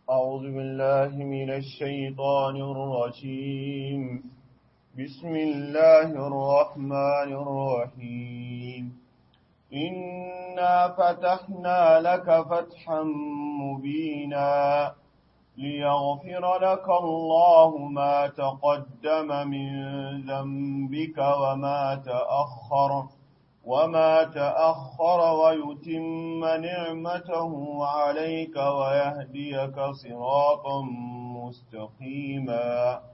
أعوذ بالله من الشيطان الرجيم بسم الله الرحمن الرحيم إنا فتحنا لك فتحا مبينا ليغفر لك الله ما تقدم من ذنبك وما تأخر وما تأخر ويتم نعمته عليك ويهديك صراطا مستقيما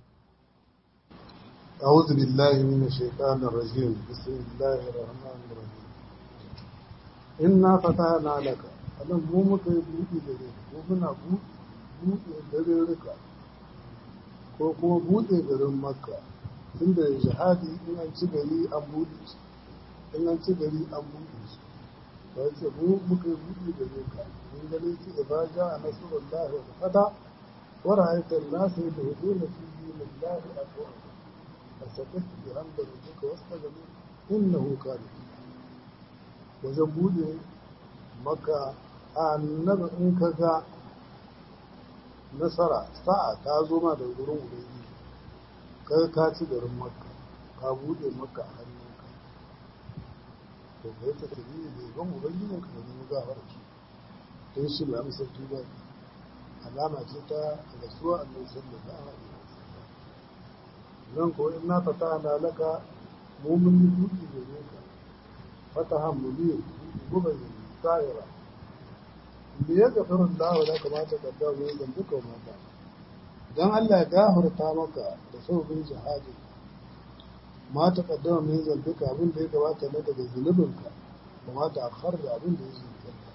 أعوذ بالله من الشيطان الرجيم بسم الله الرحمن الرحيم إنا فتحنا لك أنا مو muka yi buɗe gare ko muna buɗe garuruka ko kuma buɗe garin makka tunda jihadi in an ci gari an buɗe shi in an ci gari an buɗe shi ba ce mu muka yi buɗe gare ka in gane ce ba ja a nasarar lahi wa fada wa ra'aytar nasa da hudu na fi dinin lahi a kowa فسبح بحمد ربك واستغفر انه كان wajen bude maka annabi in ka ga nasara sa'a ta zo ma da gurin ubangiji ka ka ci garin makka ka bude maka a hannunka to kai ta tafi da gan ubangijin ka ne mu gafara ki don shi mai amsar tuba alama ce ta rasuwa annabi sallallahu alaihi wasallam nan ko in na fata na laka mu mun yi buɗi gare ka fata hamuli guba ne tsayira me ya gafarin dawo da kamata ka dawo ne zan duka mata dan Allah ya gafarta maka da sauƙin jihadi ma ta kaddama min zambika abin da ya gabata na daga zunubinka da ma ta akhar da abin da ya zunubinka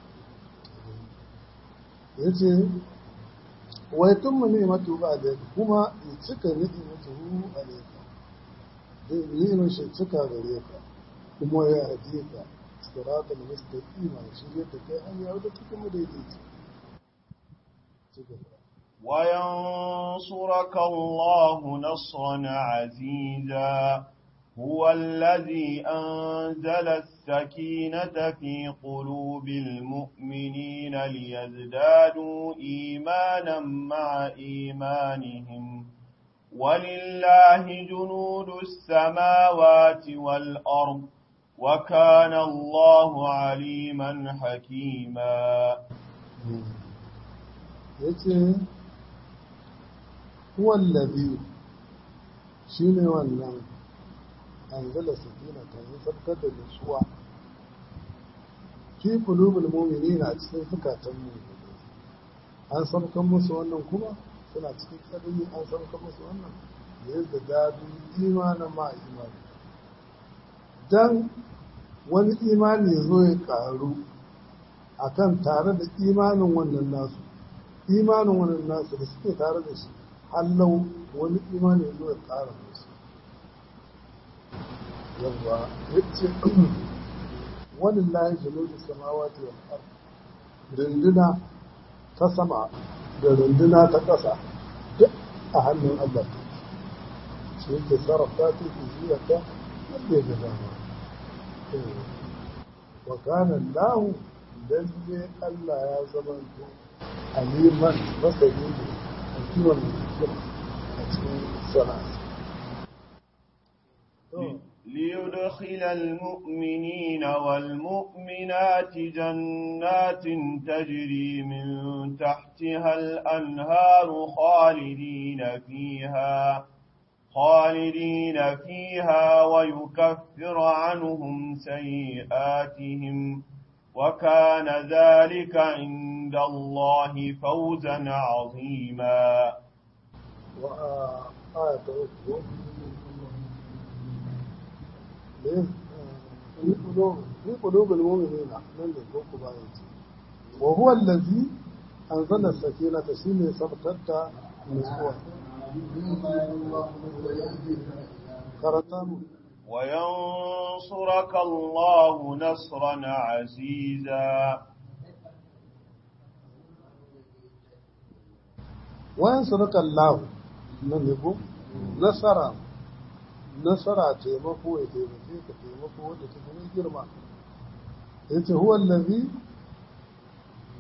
ya ce wai tun mu ne matu ba da kuma ya cika ni'imatu a leka zai ni'imar shi cika gare ka kuma ya haɗe ka sirata da mustaqima shi yadda kai an yawo da cikin madaidaici وينصرك الله نصرا عزيزا هو الذي أنزل السكينة في قلوب المؤمنين ليزدادوا إيمانا مع إيمانهم ولله جنود السماوات والأرض وكان الله عليما حكيما هو الذي شنو والنعم anzala sakina ta yi sabkar da nutsuwa fi qulubul mu'minina a cikin zukatan mu'minai an sabkan musu wannan kuma suna cikin kadari an sabkan musu wannan da yadda dadu imanin ma imani dan wani imani ya zo ya karu akan tare da imanin wannan nasu imanin wannan nasu da suke tare da shi hallau wani imani ya zo ya kara musu yawwa yace walillahi junudu samawati wal ard runduna ta sama da runduna ta ƙasa duk a hannun Allah shi yake sarrafa ta ke zuwa ta yadda ya dama wa kana Allah lalle Allah ya zama to aliman masani a kiwon a cikin sana'a ليدخل المؤمنين والمؤمنات جنات تجري من تحتها الأنهار خالدين فيها خالدين فيها ويكفر عنهم سيئاتهم وكان ذلك عند الله فوزا عظيما وآية أخرى في قلوب المؤمنين من الكوكب آياتي وهو الذي أنزل السكينة شيني سبتت نسوة كرتان وينصرك الله نصرا عزيزا وينصرك الله من يقول نصرا nasara taimako ya taimake ka taimako wanda ta fi girma ya ce huwa lazi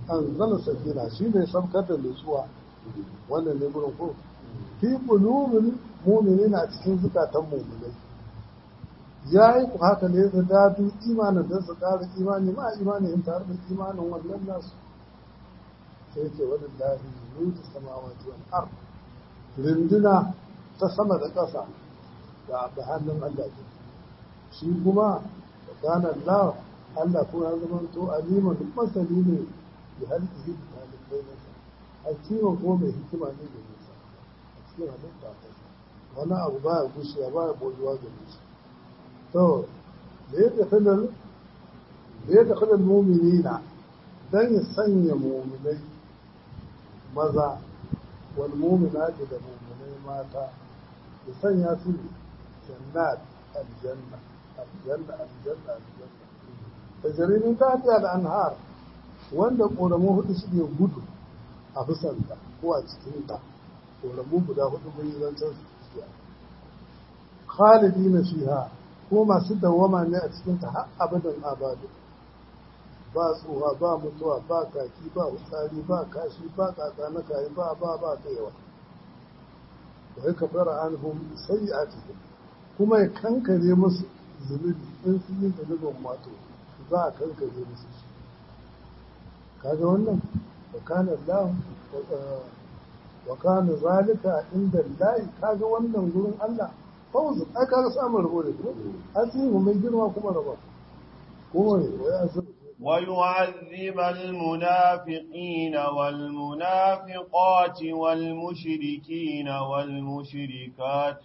an zala sakina shi ne samkar da nutsuwa wannan ne gurin ko fi qulubil mu'minina cikin zukatan mu'minai ya yi ku haka ne da dadu imanin da su ƙara imani ma imani in tare da imanin wannan nasu sai ce wani lahi nutu samawati wal ard rinduna ta sama da ƙasa da da hannun Allah ke shi kuma da kana Allah Allah ko ya zama to aliman duk masali ne da halqihi da talibai nasa hakiman ko mai hikima ne da nisa a cikin halitta ta wani abu baya gushewa baya bojuwa da nisa to da ya tafi da ya tafi da muminina dan ya sanya muminai maza wal muminati da muminai mata ya sanya su jannat aljanna aljanna aljanna aljanna tajrimin tahtiha da anhar wanda ƙoramu hudu suke gudu a fusanta ko a cikin ta ƙoramu guda hudu mun yi zancen su khalidina fiha ko masu dawama ne a cikin ta har abadan abadu ba tsoha ba mutuwa ba kaki ba wutsari ba kashi ba kaka na kayi ba ba ba kaiwa wa ya kafara anhum sayyi'atihim kuma ya kankare musu zunubi in sun yi zunubin wato za a kankare musu shi kaga wannan wa kana Allah wa kana zalika inda Allah kaga wannan gurin Allah fawzu ai kaga samun rabo da ko asimu mai girma kuma rabo kuma ne wai asimu ويعذب المنافقين والمنافقات والمشركين والمشركات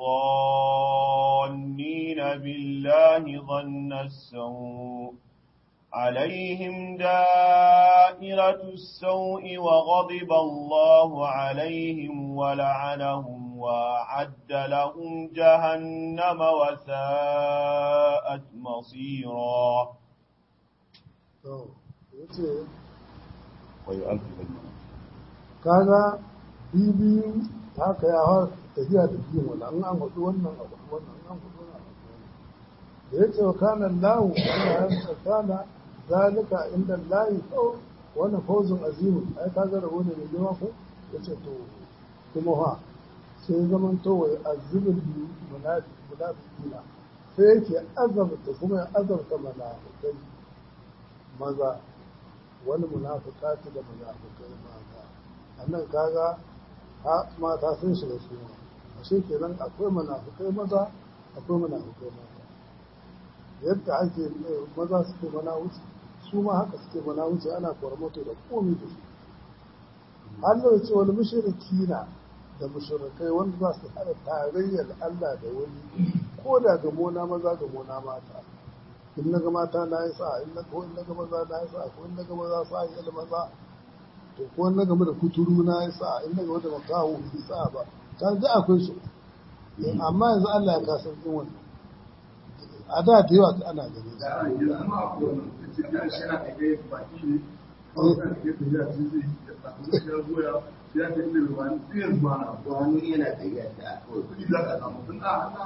الظانين بالله ظن السوء عليهم دائرة السوء وغضب الله عليهم ولعنهم وأعد لهم جهنم وساءت مصيرا to yace ويؤذب kaga bibiyu haka ya har tafiya da biyu wala an an hudu wannan abu wannan an hudu wannan abu da yace wa kana lahu Allah ya kana zalika inda Allah to wannan fawzun azimun ai kaga rabo ne mai girma ko yace to kuma ha sai zaman to wai azibul munafiqina sai yake azabta kuma ya azabta munafikai maza wani munafiqati da munafikai mata annan kaga ha mata sun shiga su ma ashe kenan akwai munafikai maza akwai munafikai mata yadda ake maza suke mana wuce su ma haka suke mana wuce ana kwarmato da komi da su Allah ya ce wani mushrikina da mushrikai wanda za su hada tarayyar Allah da wani ko da ga mona maza ga mona mata in na ga mata na yi sa in na ko in na ga maza na yi sa ko in na ga maza sa yi da maza to ko in na game da kuturu na yi sa in na game da makawo yi sa ba ta ga akwai su amma yanzu Allah ya kasar din wannan a da da yawa ana gani wani yana tsaye da kawai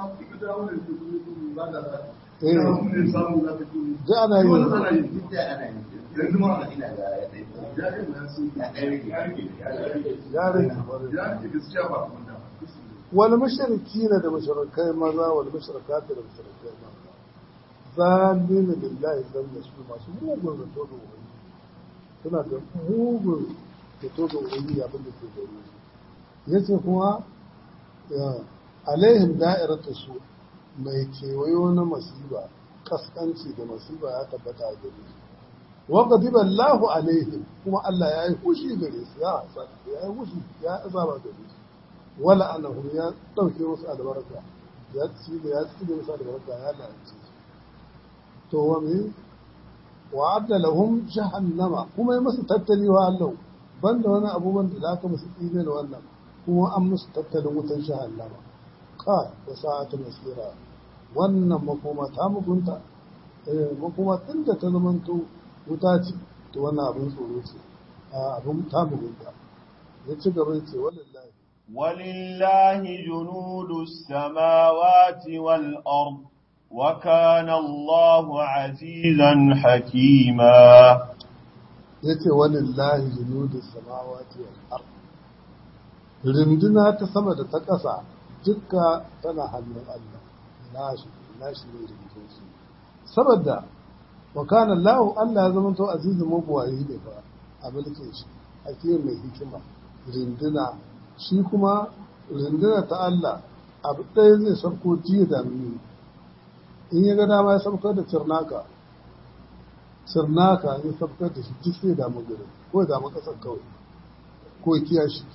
da ana yi duk da ana yi yanzu ma ina ga ya tsaye ya ɗaya ya rage kwarai wal mushrikina da mushrikai maza wal mushrikati da mushrikai maza zalina billahi zanna su masu mugun zato da ubangi suna da mugun zato da ubangi abin da ke gare su yace kuma alaihim da'iratu su mai kewayo na masiba kaskanci da masiba ya tabbata a gare su wa qadiba Allahu alaihim kuma Allah ya yi fushi gare su ya hasa ya yi fushi ya azaba gare su wala annahum ya dauke musu albarka ya ci da ya ci da musu albarka ya lalace su to wa me wa adda lahum jahannama kuma ya musu tattali wa Allah banda wani abubuwan da zaka musu tsine da wannan kuma an musu tattalin wutan jahannama ka da sa'atu masira wannan makoma ta mugunta eh makoma tunda ta zamanto wuta ce to wannan abin tsoro ce abin ta mugunta ya ci gaba ce wallahi ولله جنود السماوات والأرض وكان الله عزيزا حكيما ya ce walillahi junudu samawati wal ard rinduna ta sama da ta ƙasa dukka tana hannun Allah nashi nashi ne rindun su saboda wa kana Allah Allah ya zama to azizun mabuwayi ne fa a mulkin shi hakimin mai hikima rinduna shi kuma rinduna ta Allah abu ɗaya zai sauko jiya da mini in ya ga dama ya saukar da cirnaka cirnaka ya saukar da shi duk sai damu gari ko ya damu ƙasar kawai ko ya kiya shi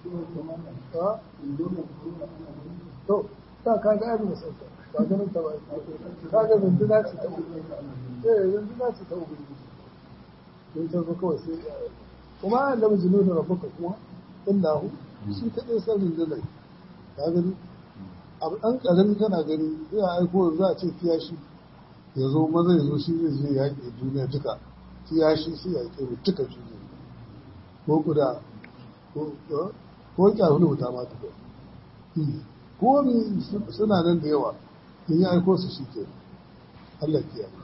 to ta ka ga abin da sauka ba ganin ta ba ka ga rinduna ce ta ubangiji eh rinduna ce ta ubangiji don ta zo kawai sai kuma an da majinu da rabuka kuma illahu shi kaɗai san rundunar ka gani abu ɗan ƙarami kana gani sai a aiko za a ce kiyashi ya zo maza ya zo shi zai je yaƙi duniya duka kiyashi sai ya ƙi duka duniya ko kuda ko ƙyarun wuta ma tuka ko mi suna nan da yawa in ya aiko su shi ke Allah kiyaye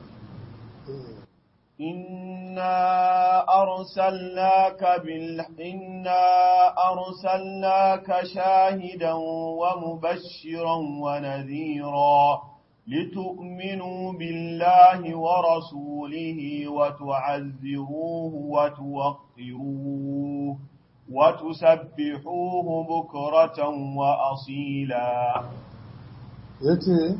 إنا أرسلناك بال إنا أرسلناك شاهدا ومبشرا ونذيرا لتؤمنوا بالله ورسوله وتعزروه وتوقروه وتسبحوه بكرة وأصيلا يتي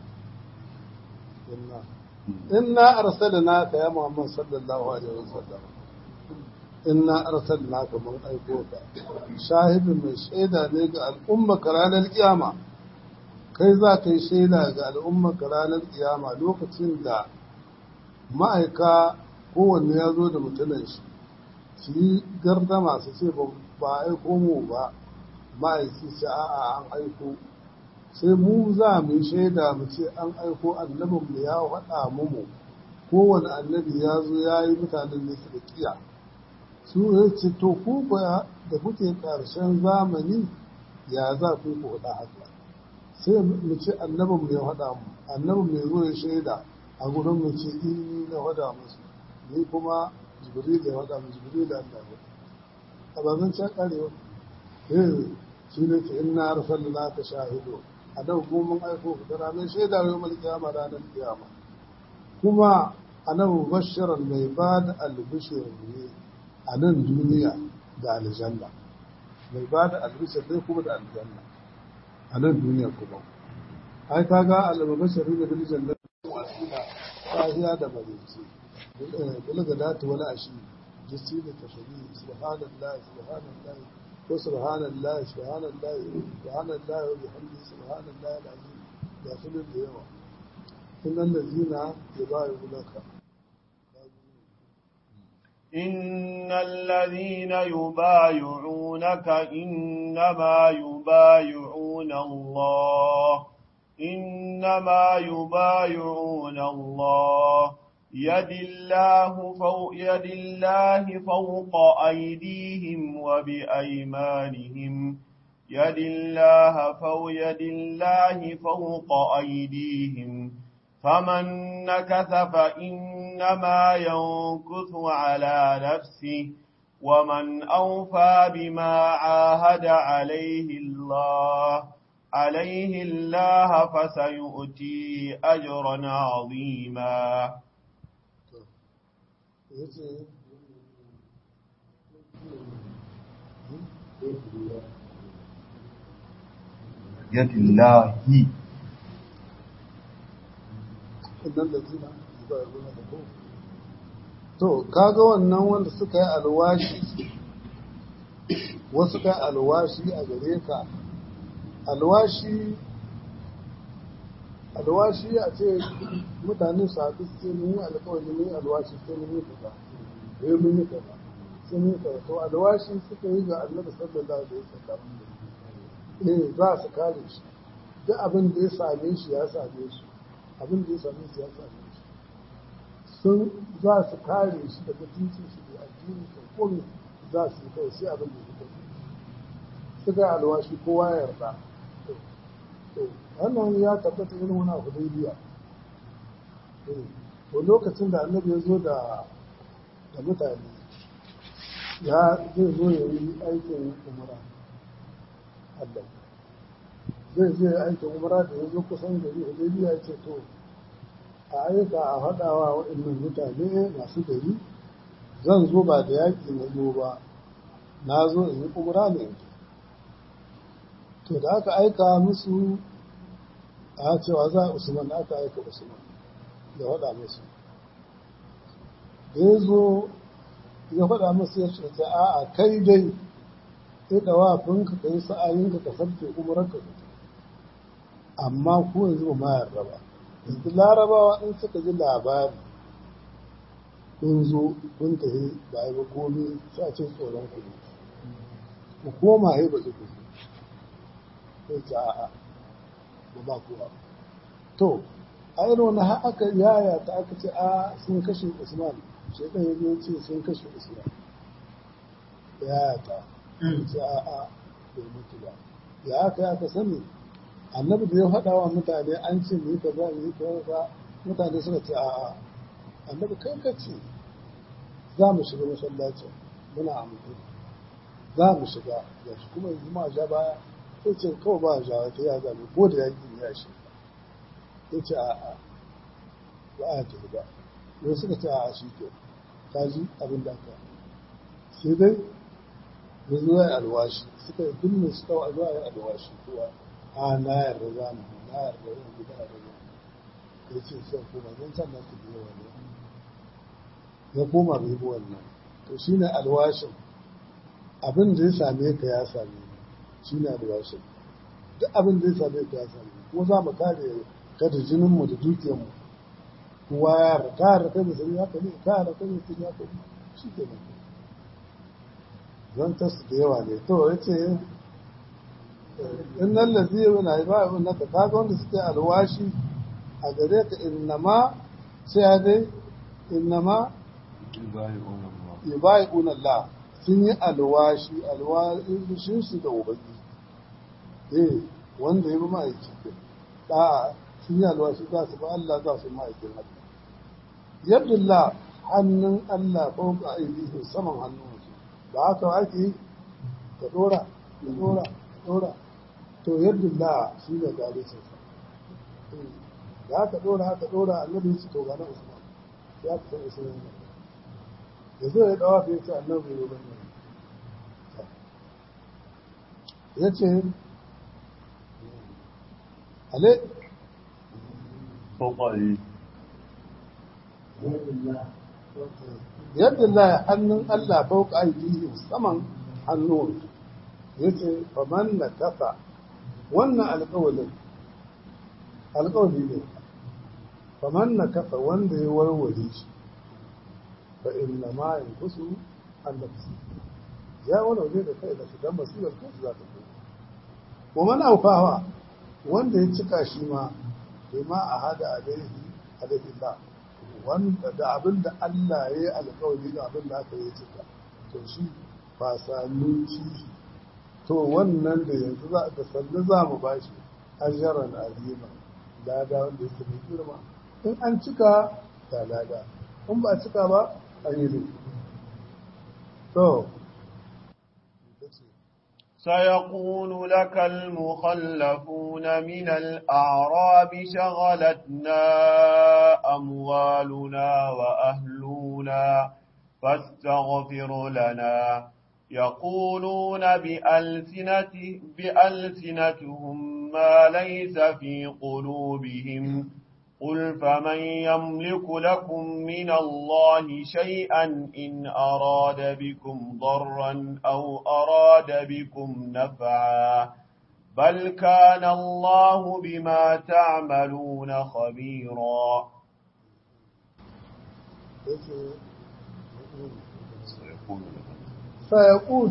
inna arsalnaka ya Muhammad sallallahu alaihi wasallam inna arsalnaka mun aiko ka shahidin mai shaida ne ga al'umma ranar kiyama kai za ka yi shaida ga al'umma ranar kiyama lokacin da ma'aika kowanne ya zo da mutumin shi su yi gardama su ce ba aiko mu ba ma'aiki ce a'a an aiko sai mu za mu yi shaida mu ce an aiko annabinmu ya faɗa mu kowane annabi ya zo ya yi mutanen da suka kiya su ya ce to ku ba da kuke ƙarshen zamani ya za ku ku faɗa haka sai mu ce annabinmu ya faɗa mu annabin mai zo ya shaida a gurin mu ce in na faɗa musu ni kuma jibril ya faɗa mu jibril da Allah ya a ba zan can ƙarewa eh shi ne ce inna arsalnaka shahidu a nan kuma mun aiko ku da ranar shaida yau mal kiyama ranar kiyama kuma a nan bashirar mai ba da albishir ne a nan duniya da aljanna mai ba da albishir ne kuma da aljanna a nan duniya kuma ai kaga albashir ne bil janna wasila sahiya da marici bulaga datu wani ashi jisi da tashari subhanallahi subhanallahi ko subhanallah subhanallah subhanallah wa bihamdihi subhanallah alazim da sunan da yawa innal ladina yubayyi'unaka إن الذين يبايعونك إنما يبايعون الله إنما يبايعون الله يد الله فوق يد الله فوق أيديهم وبأيمانهم يد الله فوق يد الله فوق أيديهم فمن نكث فإنما ينكث على نفسه ومن أوفى بما عاهد عليه الله عليه الله فسيؤتي أجرا عظيما yadda lahi to kaga wannan wanda suka yi alwashi wasu kai alwashi a gare ka alwashi alwashi a ce mutane su haɗu su ce mun yi alkawari mun yi alwashi sai mun yi kaza sai mun yi kaza sai mun yi kaza to alwashi suka yi ga annabi sallallahu alaihi wasallam eh za su kare shi duk abin da ya same shi ya same shi abin da ya same shi ya same shi sun za su kare shi da mutuncin shi da addini da komai za su yi kai sai abin da ya fito suka yi alwashi kowa ya yarda wannan ya tabbata irin wani abu daidaiya to lokacin da annabi ya zo da da mutane ya zai zo ya yi aikin umara Allah zai je aikin umara da ya zo kusan gari hudaybiya ya ce to a aika a faɗawa waɗannan mutane masu gari zan zo ba da yaƙi na zo ba na zo in yi umara ne to da aka aika musu a cewa za a usman da aka aika usman ya faɗa musu da ya zo ya faɗa musu ya ce a kai dai sai da wafinka ka yi sa'ayinka ka sarke umararka amma ku yanzu ba ma yarda ba yanzu larabawa in suka ji labari kun zo kun tafi ba a yi ba komi sai a ce tsoron ku ne ku koma yi ba ku sai ce a'a ba ba kuwa to a irin wani har aka yaya ta aka ce a sun kashe usman shaidan ya zo ce sun kashe usman yaya ta ce a'a bai mutu ba ya aka aka sani annabi da ya faɗa wa mutane an ce mu yi kaza mu yi kaza mutane suka ce a'a annabi kai ka ce za mu shiga masallacin muna amince za mu shiga da shi kuma yanzu ma ja baya sai ce kawai ba ja ta ya zame ko da yaƙi ya shi ya ce a'a ba a tafi ba yau suka ce a'a shi ke ta ji abin da aka sai dai ya zo ya alwashi suka yi duk mai suka wa zuwa ya alwashi kowa a na yarda za mu na yarda yin gida da zama ya ce sai kuma zan san na su biyo wani ya koma bai bi wannan to shi ne alwashin abin da ya same ka ya same ni shi ne alwashin duk abin da ya same ka ya same ni kuma za mu kare ka da jininmu da dukiyarmu kowa ya yarda ka yarda kai musulmi haka ne ka yarda kai musulmi haka ne shi ke nan zan tasu da yawa ne to ya ce in nan lazi yana yi ba'a na ka kaga wanda suke alwashi a gare ka innama sai dai innama yubayi'un Allah sun yi alwashi alwashin su da ubangi eh wanda ya bi ma'aiki da sun yi alwashi za su ba Allah za su ma'aikin Allah yadda hannun Allah ko ka aiki saman hannun ba haka ake ka dora ka dora ka dora to yadda la shi ne gare sa da aka dora aka dora annabi ya ce to ga na usman ya fi san usman ne ya zo ya dawa ya ce annabi ya bane ya ce ale فوقه yadda la hannun Allah fauka aidihim saman hannun yace faman na kafa wannan alƙawalin alƙawali ne faman na kafa wanda ya warware shi fa inna ma yankusu an nafsi ya warware da kai da shi dan masibar kansu za ta kai wa man aufawa wanda ya cika shi ma bima a hada alaihi alaihi Allah wanda da abin da Allah ya yi alkawari da abin da aka yi cika to shi ba sami ci to wannan da yanzu za da sannu za mu ba shi ajaran azima lada wanda yake mai girma in an cika ta lada in ba cika ba an yi laifi to سيقول لك المخلفون من الأعراب شغلتنا أموالنا وأهلنا فاستغفر لنا يقولون بألسنة بألسنتهم ما ليس في قلوبهم قل فمن يملك لكم من الله شيئا إن أراد بكم ضرا أو أراد بكم نفعا بل كان الله بما تعملون خبيرا sayaqul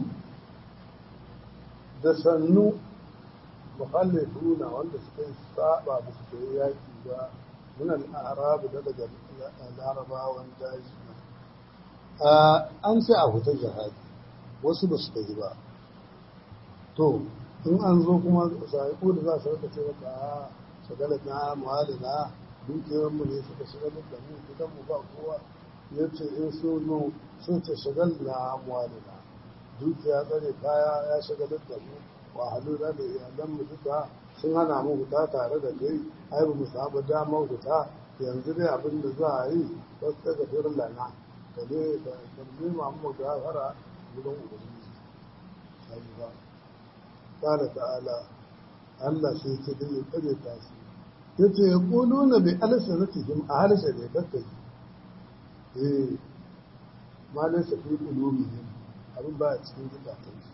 da sannu mukhallifuna wanda suka yi saba da suka yi yaki ba من الأعراب daga larabawan daji an sai a fita jihadi wasu ba su tafi ba to in an zo kuma sahiku da za su rika ce maka a shagalar na muhalli na dukiyar mu ne suka shiga da mu gidan mu ba kowa ya ce in sun zo sun ce shagal na amwalina dukiya tsare kaya ya shagalar da mu wahalu da da iyalan mu duka sun hana mu huta tare da kai ai ba mu samu damar huta yanzu dai abin da za a yi wasu daga firin lana ka ne ka nema mu gafara wurin ubangiji sai ba qala ta'ala Allah sai ce da ya kare ta su yace ya quluna bi alsanatihim a harshe da kakkai eh ma laysa fi qulubihim abin ba a cikin zukatan su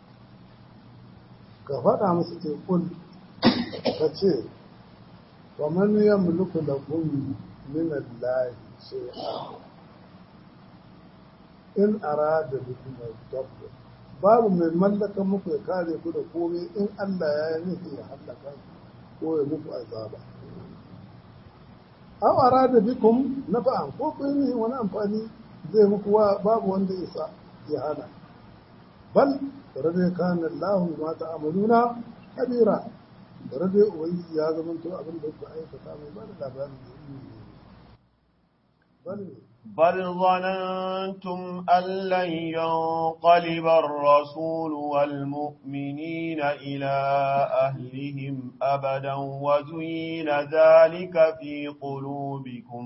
ka faɗa musu ce kul ka ce wa man yamliku lakum min Allah shay'a in arada bikum al-dabr babu mai mallaka muku ya kare ku da komai in Allah ya yi nufi ya hallaka ko ya muku azaba aw arada bikum nafa'an ko ku yi wani amfani zai muku wa babu wanda isa ya hana bal rade kana Allah ma ta'amaluna kabira rade ubangiji ya zama to abin da ku aikata mai ba da labarin da yi bal بل ظننتم أن لن ينقلب الرسول والمؤمنين إلى أهلهم أبدا وزين ذلك في قلوبكم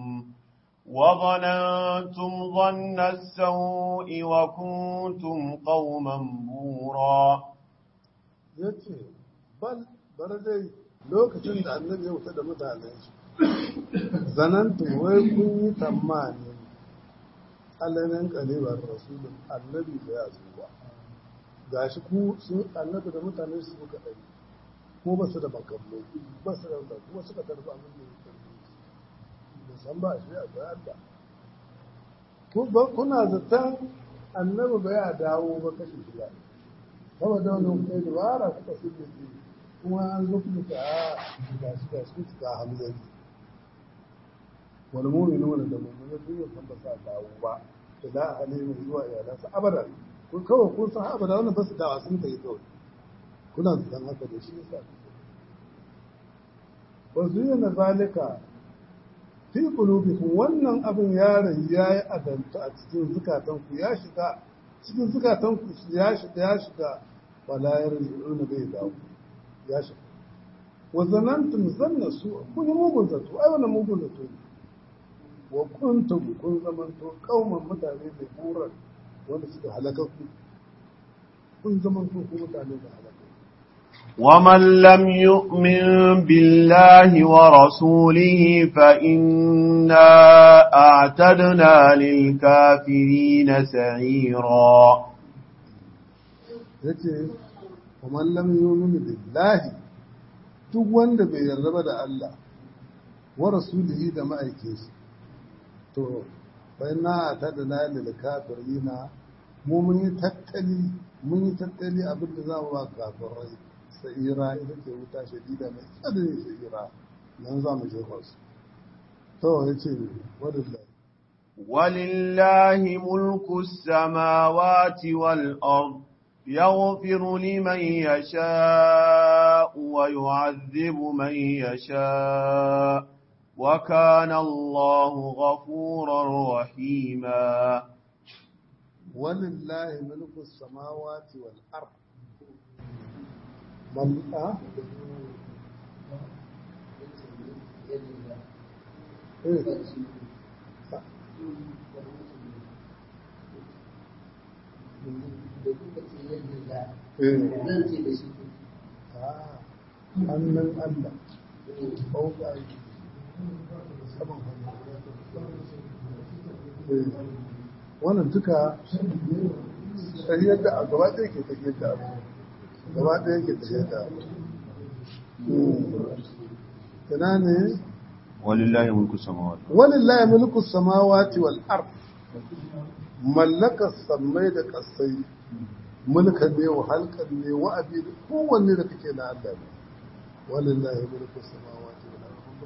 وظننتم ظن السوء وكنتم قوما بورا yace bal bar dai lokacin da annabi ya wuta da mutanen shi zanantu wai kun yi tamani alamin kalibar rasulun annabi da ya zo ba ga shi ku sun annabi da mutane su suka ɗari ko ba su da makamai ba su da wanda kuma suka tarbi abin da ya tarbi da san ba shi a ga Allah ku ba kuna zaton annabi ba ya dawo ba kashi shida saboda wannan kai dabara kuka su da shi kuma an zo kuma ta a ga shi ga shi ka hamzari wani mumini wani da mummuni sun yi san ba sa dawo ba ila halimin zuwa iyalansa abadan kun kawai kun san abada wannan ba su dawa sun kai kawai kuna da san haka da shi yasa wa zuyana zalika fi qulubikum wannan abin yaron yayi adanta a cikin zukatanku ya shiga cikin zukatanku ya shiga ya shiga wala yarji'una bai dawo ya shiga wa zanantum zanna su kun yi mugun zato ai wannan mugun zato ne wa kuntum kun zamanto kauman mutane da buran wanda suka halakakku kun zamanto ku mutane da halakakku ومن لم يؤمن بالله ورسوله فإنا أعتدنا للكافرين سعيرا yace kuma lam yu'minu billahi duk wanda bai yarda ba da Allah wa rasulihi da ma'aikinsa to bai na ta da na lil kafirina mu mun yi tattali mun yi tattali abin da za mu ba kafirai sa'ira ita ce wuta shadida mai tsadin sa'ira nan za mu jefa su to ya ce wadillahi ولله ملك السماوات والأرض يغفر لمن يشاء ويعذب من يشاء وكان الله غفورا رحيما ولله ملك السماوات والأرض من أه؟ إيه؟ hannun Allah ɓauka aiki saman hannu wannan duka tafiyar da a gaba ɗaya ke tafiyar da abu gaba ɗaya ke tafiyar da abu tana ne ولله ملك السماوات walillahi mulku samawati wal ard mallakar sammai da kasai mulkan ne wa halkan ne wa abi kowanne da kake na Allah ne walillahi mulku samawati wal ard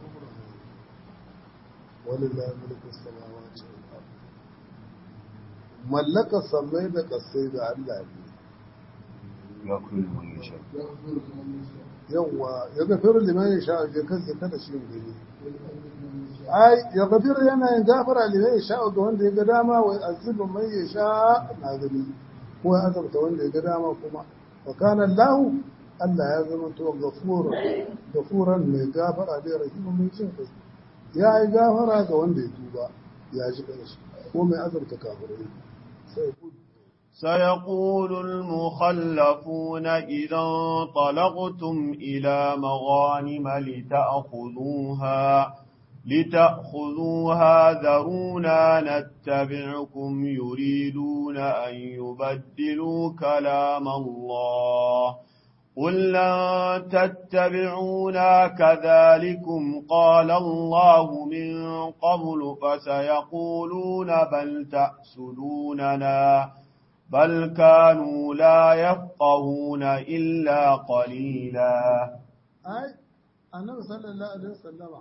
walillahi mulku samawati wal ard mallakar sammai da kasai da Allah ne يغفر لمن يشاء yawa ya gafiru liman ya sha je kansa kada shi gani ai ya gafir yana yin gafara liman ya sha ga wanda ya ga dama wa azibu man ya sha na gani ko ya azabta wanda ya ga dama kuma wa kana Allah Allah ya zama to gafura gafuran mai gafara da rahimu mai jin kai ya yi gafara ga wanda ya tuba ya ji kanshi ko mai azabta kafirai sai ku سيقول المخلفون إذا انطلقتم إلى مغانم لتأخذوها لتأخذوها ذرونا نتبعكم يريدون أن يبدلوا كلام الله قل لن تتبعونا كذلكم قال الله من قبل فسيقولون بل تأسدوننا بل كانوا لا يفقهون إلا قليلا ai annabi sallallahu alaihi wasallama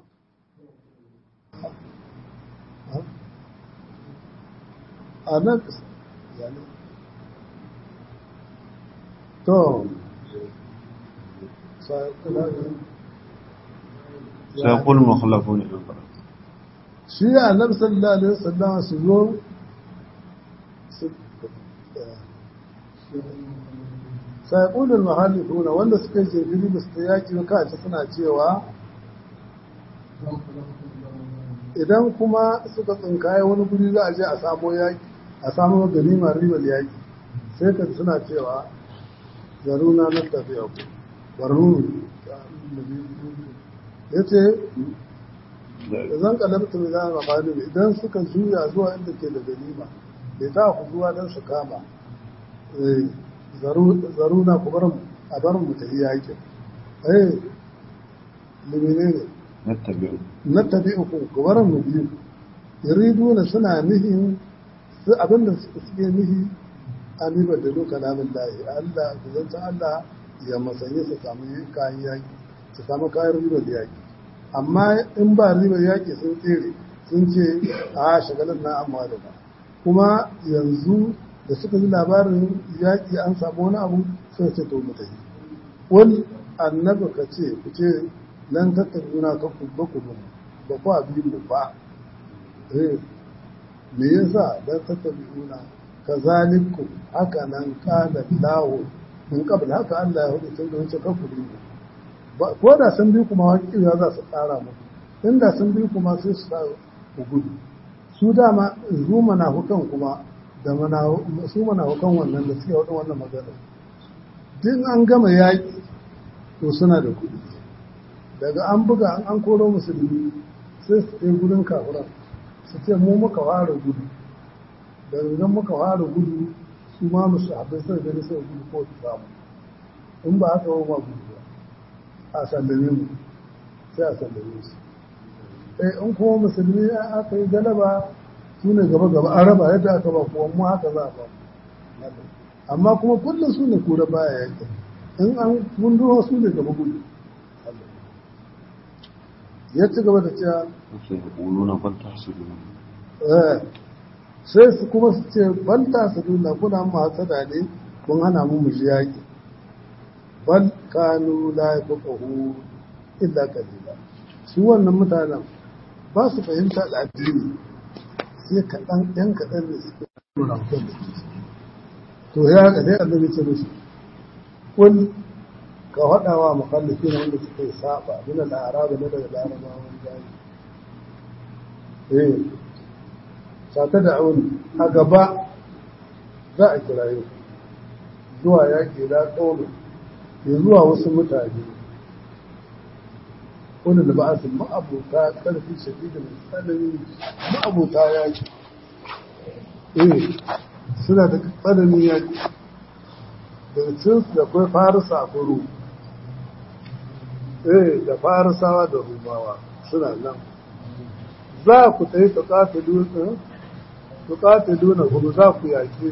annabi yani to sai سيقول المخلفون إذا انطلقتم shi annabi sallallahu alaihi wasallama su zo su sai ƙunar mahallifuna wanda suka yi jirgin da su yaƙi kaci suna cewa idan kuma suka tsinkaye wani guri za a je a samo yaƙi a samo ganimar ribar yaƙi sai ka suna cewa zaruna na tafiya ku barnu ya ce da zan kalabta mai zama makani idan suka juya zuwa inda ke da ganima bai ta ku zuwa don su kama zaruna ku bar a bar mu tafi yaƙin eh limine ne نتبعوا na tabi'uku ku bar mu biyu yuriduna suna nihin su abinda suke nihi an ribar da loka namin lahi Allah ku zanta Allah ya masanye su samu kayan yaƙi su samu kayan ribar yaƙi amma in ba ribar yaƙi sun tsere sun ce a shagalin na amma da ba kuma yanzu da suka ji labarin yaƙi an samu wani abu sai ce to mu tafi wani annabi ka ce ku ce nan tattabuna ka ku ba ku ba ku abin mu ba eh me yasa dan tattabuna kazalikum haka nan kana lahu min qabl haka Allah ya hudu tun da wancan kafu ba ko da sun bi kuma hakiya za su tsara mu inda sun bi kuma sai su sa ku gudu su dama zu hukan kuma da su hukan wannan da suke wadin wannan magana din an gama yaƙi to suna da kuɗi daga an buga an koro musulmi sai su kai gudun kafiran su ce mu muka fara gudu da idan muka fara gudu su ma musu abin sai gani sai gudu ko su samu in ba haka ba gudu ba a sallame mu sai a sallame su eh in kuma musulmi aka yi galaba su ne gaba gaba an raba yadda aka ba kuwa mu haka za a ba amma kuma kullum su ne kura baya yake in an gunduwa su ne gaba gudu ya ci gaba da cewa سيقولون بل تحسدون sai su kuma su ce banta su nuna kuna mu hasada ne kun hana mu mu ji yaƙi bal kanu la yafqahu illa qalila su wannan mutanen ba su fahimta da addini sai kaɗan ɗan kaɗan da suke nuna mutum da ke to ya ga dai annabi ce musu kun ka faɗa wa mukallafi na wanda suka yi saba min al-arab na daga larabawan jami eh sata da auni a gaba za a kiraye zuwa yaƙi da ƙaunin ya zuwa wasu mutane wanda da ba su ma'abuta ƙarfi shafi da mai tsanani ma'abuta yaƙi eh suna da tsananin yaƙi daga cinsu da kwai farisa a kuro eh da farisawa da rumawa suna nan za ku ta yi tuƙatilu na gudu za ku yaƙe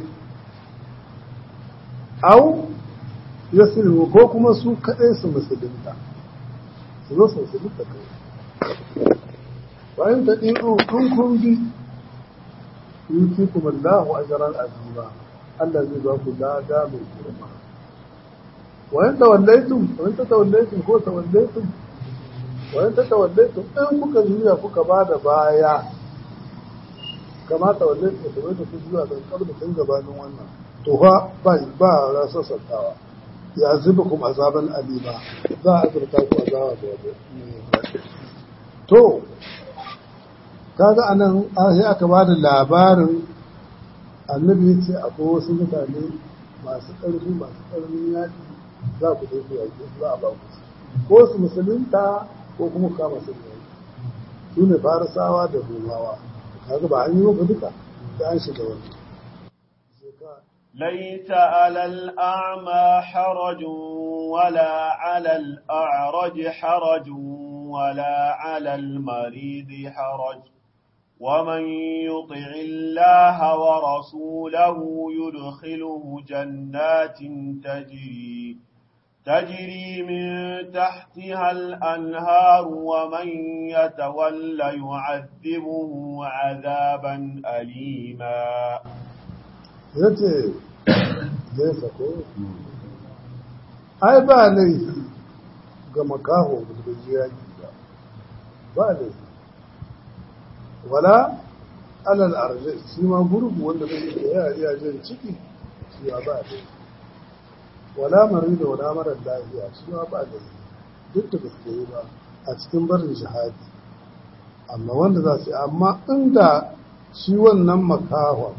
au ya sulhu ko kuma su kaɗai su musulunta su zo su musulunta kai bayan ta ɗiɗo in kun bi yuki kuma Allahu ajran azima Allah zai ba ku lada mai girma wayan tawallaitum wayan tawallaitum ko tawallaitum wani ta tawalle to in kuka juya kuka ba da baya kamata walle ta tawalle ta juya don kabda tun gabanin wannan to fa ba ba rasa santawa ya zuba kuma azaban alima za a azurta ku azaba da wani to kaga anan sai aka ba da labarin annabi ya ce akwai wasu mutane masu ƙarfi masu ƙarfin yaƙi za ku dai ku yaƙi za a ba ku ko su musulunta ko kuma kama su yaƙi su ne farisawa da rumawa kaga ba an yi maka duka da an shiga wani ليس على الأعمى حرج ولا على الأعرج حرج ولا على المريض حرج ومن يطع الله ورسوله يدخله جنات تجري تجري من تحتها الأنهار ومن يتولى يعذبه عذابا أليما yace zai sako ai ba laifi ga makaho da ji yaki ba ba laifi wala alal arzi shi ma gurgu wanda bai da ya iya jin ciki shi ma ba laifi wala mari da wala marar lafiya shi ma ba laifi duk da gaske yi ba a cikin barin shahadi amma wanda za su yi amma inda shi wannan makahon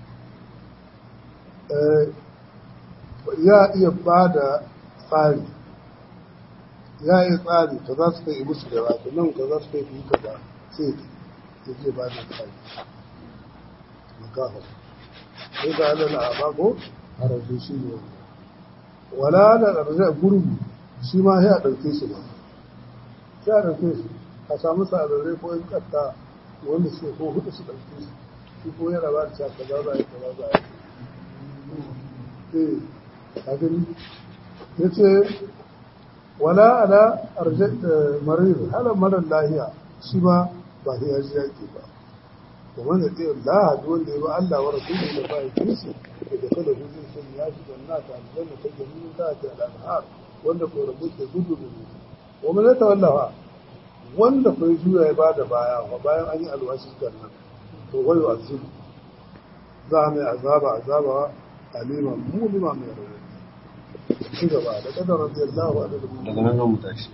ya iya ba da tsari ya iya tsari ka za su kai musu da wata nan ka za su kai fi ka ba sai ya je ba da tsari makafa sai ga alal abako a rasu shi ne wala da arzai gurgu shi ma sai a ɗauke shi ba sai a ɗauke shi a samu sararrai ko in ƙatta wanda su ko hudu su ɗauke shi shi ko yana ba da cewa kaza za a yi kaza za a yi ya ce wala ala marir halar marar lahiya shi ba ba sai ya ji yaƙi ba da wanda ɗaya laha da wanda ya ba Allah wa rasulun da ba ya kisi da da kada hujjin sun ya shi da nata aljanna ta jami'in ta ta al'adhar wanda ko rabu ke gudu da gudu wa mana ta wallafa wanda ko juya ya ba da baya wa bayan an yi alwashi kan nan to wayo azibu za a mai azaba azaba aliman mulima mai rauni ci gaba da kadar radiyallahu anhu daga nan zan mu tashi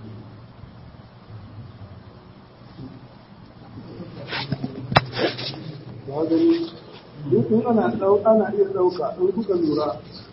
ya gani duk in ana dau ana iya dauka in kuka lura